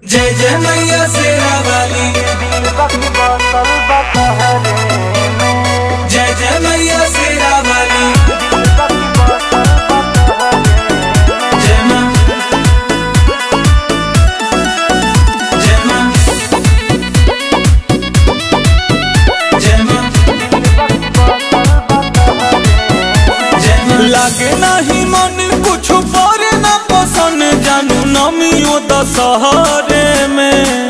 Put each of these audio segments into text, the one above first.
जय जय मैया शेरा वाली जय जय मैया शेरा वाली जय मां जय मां जय मां जय मां लागे नाही मन कुछ पर ना पसंद जानू नमियो दशहरे में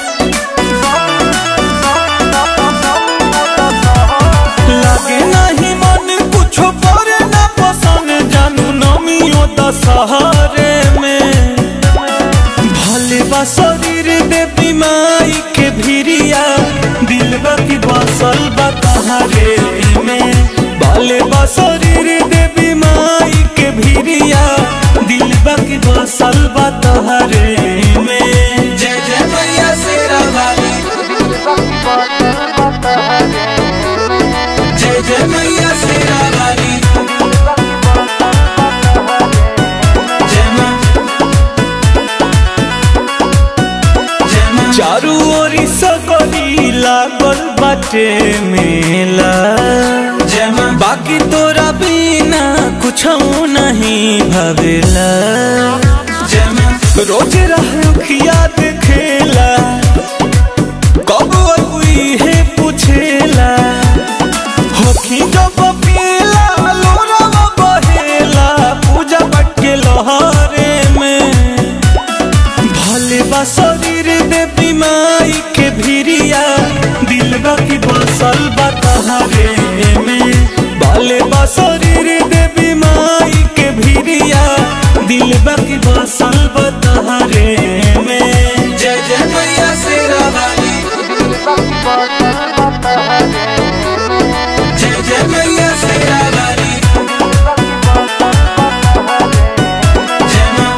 लागे नहीं मन कुछ पर ना पसंद जानू नमियो दशहरे में भले बा शरीर देवी माई के भिरिया दिल की बसल बा तहारे में भले बा शरीर देवी माई के भिरिया दिल की बसल बा तहारे में जय जय मैया शेरा वाली जय जय मैया शेरा वाली जय मां जय मां चारू ओरी सकरी लागल बाटे मेला जय मां बाकी तोरा बिना कुछ नहीं भवेला जय मां रोज रखिया देखेला कब कोई है पूछेला होखी जब पीला लोरावा बहेला पूजा बटके लहरे में भले बा शरीर देवी माई के भिरिया दिल की बसल बा तहारे में भले बा शरीर देवी माई के भिरिया दिल की बसल बा तहारे में जय जय मैया शेरा वाली जय जय मैया शेरा वाली जय मां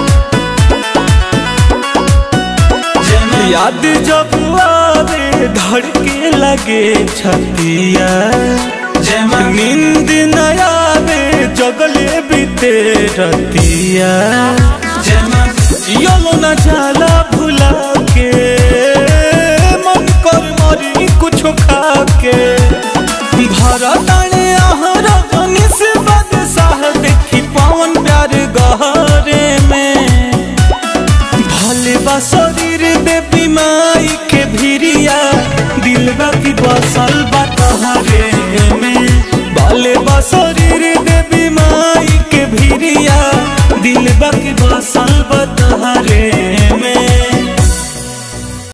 जय मां याद जब आवे धड़के लगे छतिया जय मां नींद न आवे जगले बीते रतिया जय मां जियलो न जाला भुला के मन कर मरी कुछ खा के भरताने आहरा जनी से बदसाह देखी पवन प्यार गहरे में भले बा शरीर देवी माई के भिरिया दिल की बसल बा तहारे में भले बा शरीर देवी माई के भिरिया दिल की बसल